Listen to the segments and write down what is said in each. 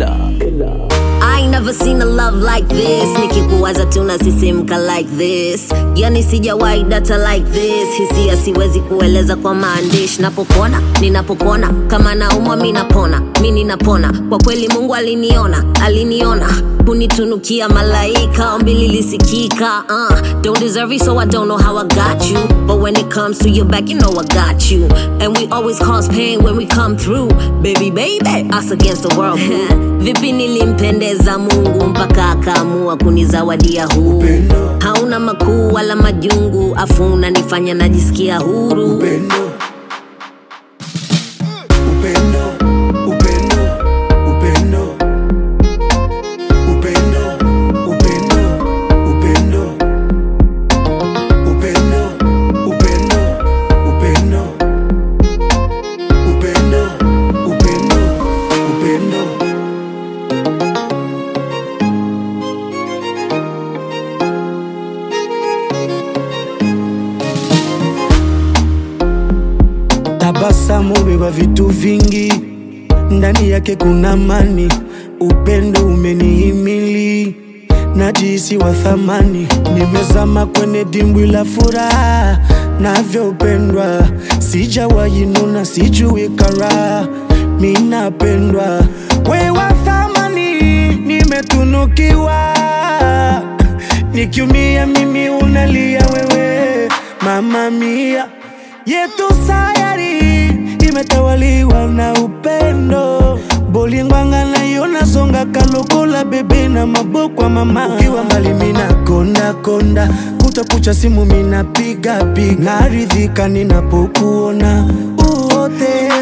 I ain't never seen a love like this nikikuwaza tunasisimka like this yani sijawahi data like this hisia siwezi kueleza kwa maandishi napopona ninapopona kama naumwa mi napona mi ninapona kwa kweli mungu aliniona aliniona kunitunukia malaika ombi lilisikika uh, don't deserve it so i don't know how i got you but when it comes to your back you know i got you and we always cause pain when we come through baby baby us against the world vipi nilimpendeza mungu mpaka akaamua kunizawadia huu hauna makuu wala majungu afu unanifanya najisikia huru upendo upendo upendo upendo upendo upendo upendo upendo upendo upendo upendo upendo upendo Tabasamu beba vitu vingi, ndani yake kuna amani, upendo umenihimili, najisi wa thamani, nimezama kwenye dimbwi la furaha, navyopendwa, sijawahi nuna, sijui karaha, mi napendwa, we wa thamani, nimetunukiwa, nikiumia mimi unalia wewe, mama mia yetu sayari imetawaliwa na upendo bolingwanga nayo nazonga kalokola bebe na maboko ya mama ukiwa mbali mina konda konda kutakucha simu mina piga piga naridhika ninapokuona uote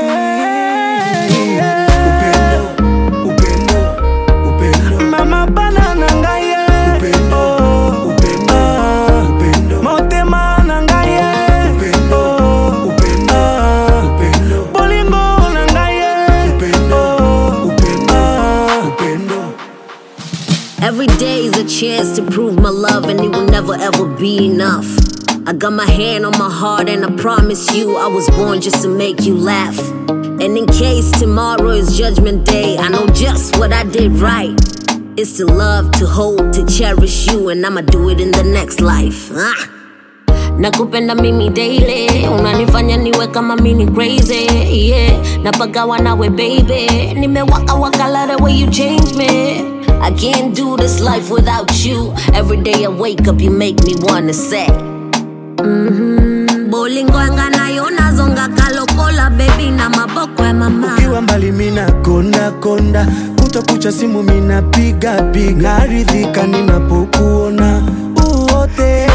upendo upendo upendo mama bana na ngai ye. Upendo, Oh, upendo, ah. upendo. motema na ngai ye. Upendo, Oh, upendo, ah. upendo. bolingo na ngai ye. Upendo, Oh, upendo, ah. upendo. Every day is a chance to prove my love, and it will never ever be enough. I got my hand on my heart, and I promise you, I was born just to make you laugh. And in case tomorrow is judgment day, I know just what I did right. It's to love, to hold, to cherish you, and I'ma do it in the next life. Ah. nakupenda mimi daily unanifanya niwe kama mini crazy yeah napagawa nawe baby nimewaka waka love the way you change me I can't do this life without you every day I wake up you make me wanna say mm-hmm. bolingoanga nayo nazonga kalokola baby na maboko ya mama ukiwa mbali mina konda konda kutakucha simu mina piga piga naridhika ninapokuona uote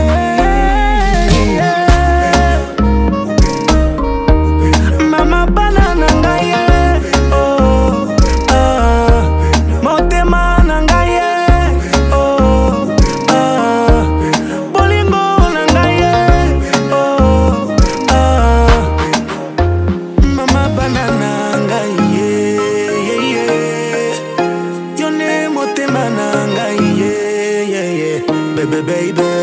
mama bana na ngai ye. Oh, ah. motema na ngai ye. Oh, ah. bolingo na ngai ye. Oh, ah. Mama banana ngai ye ye ye Yone motema na ngai ye ye ye Baby baby